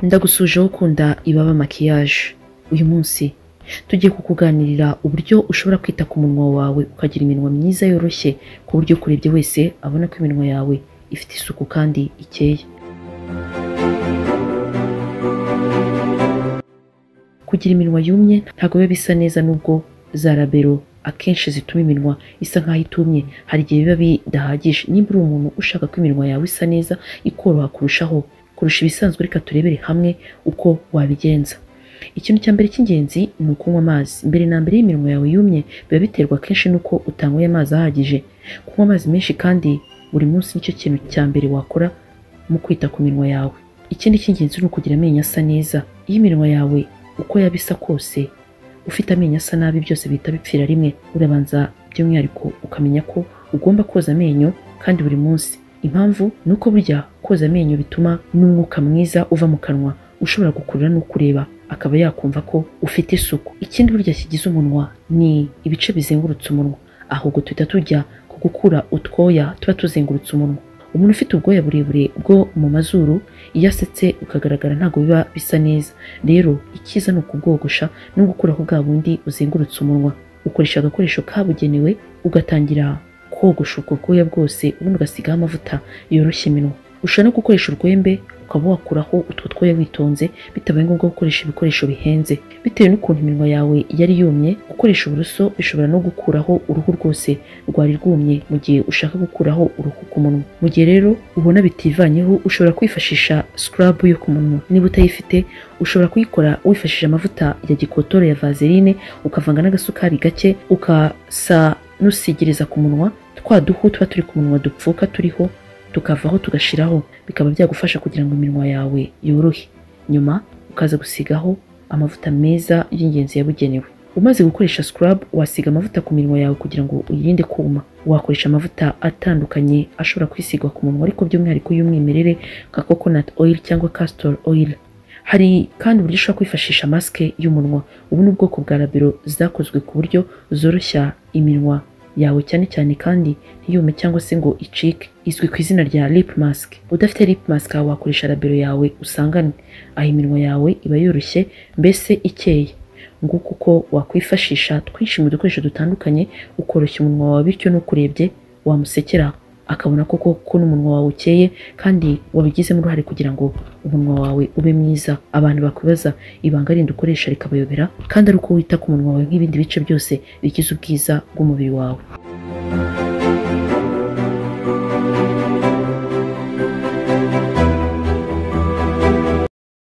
ndagusuje aho ukunda ibaba makiyaje uyu munsi tugiye kukuganirira uburyo ushobora kwita ku munwa wawe ukagira iminwa myiza yoroshye ku buryo ukurebye wese abona ko iminwa yawe ifite isuku kandi ikeye kugira iminwa yumye ntabwo biba bisa neza nubwo za rabero akenshi zituma iminwa isa nk'aho itumye hari igihe biba bidahagije niba uri umuntu ushaka ko iminwa yawe isa neza ikoroha kurushaho kurusha ibisanzwe reka turebere hamwe uko wabigenza ikintu cya mbere cy'ingenzi ni ukunywa amazi mbere na mbere y'iminwa yawe yumye biba biterwa akenshi n'uko utanyweye amazi ahagije kunywa amazi menshi kandi buri munsi nicyo kintu cya mbere wakora mu kwita ku minwa yawe ikindi cy'ingenzi ni ukugira amenyo asa neza iyo iminwa yawe uko yaba isa kose ufite amenyo asa nabi byose bihita bipfira rimwe urabanza by'umwihariko ukamenya ko ugomba koza amenyo kandi buri munsi impamvu ni uko burya koza amenyo bituma n'umwuka mwiza uva mu kanwa ushobora gukurura n'ukureba akaba yakumva ko ufite isuku ikindi burya kigize umunwa ni ibice bizengurutse umunwa ahubwo tuhita tujya ku gukura utwoya tuba tuzengurutse umunwa umuntu ufite ubwoya burebure bwo mu mazuru iyo asetse ukagaragara ntabwo biba bisa neza rero icyiza ni ukubwogosha no gukuraho bwa bundi uzengurutse umunwa ukoresha agakoresho kabugenewe ugatangira kogosha ubwo bwoya bwose ubundi ugasigaho amavuta yoroshya iminwa ushobora no gukoresha urwembe ukaba wakuraho utwo twoya witonze bitabaye ngombwa gukoresha ibikoresho bihenze bitewe n'ukuntu iminwa yawe yari yumye gukoresha uburoso bishobora no gukuraho uruhu rwose rwari rwumye mu gihe ushaka gukuraho uruhu ku munwa mu gihe rero ubona bitivanyeho ushobora kwifashisha scrub yo ku munwa niba utayifite ushobora kuyikora wifashishije amavuta ya gikotoro ya vaseline ukavanga n'agasukari gake ukasa n'usigiriza ku munwa twa duhu tuba turi ku munwa dupfuka turiho tukavaho tugashiraho bikaba byagufasha kugira ngo iminwa yawe yorohe nyuma ukaza gusigaho amavuta meza y'ingenzi yabugenewe umaze gukoresha scrub wasiga amavuta ku minwa yawe kugira ngo uyirinde kuma wakoresha amavuta atandukanye ashobora kwisigwa ku munwa ariko by'umwihariko y'umwimerere nka coconut oil cyangwa castor oil hari kandi uburyo ushobora kwifashisha masike y'umunwa ubu ni ubwoko bwa rabero zakozwe ku buryo zoroshya iminwa yawe cyane cyane kandi ntiyume cyangwa se ngo icike izwi ku izina rya lip mask udafite lip mask wawe wakoresha rabero yawe usangane aho iminwa yawe iba yoroshye mbese ikeye nguko uko wakwifashisha twinshi mu dukoresho dutandukanye ukoroshya umunwa wawe bityo n'ukurebye wamusekera akabona koko ko n'umunwa wawe ukeye kandi wabigizemo uruhare kugira ngo umunwa wawe ube mwiza abantu bakwibaza ibanga rindi ukoresha rikabayobera kandi ari uko wita ku munwa wawe nk'ibindi bice byose bigize ubwiza bw'umubiri wawe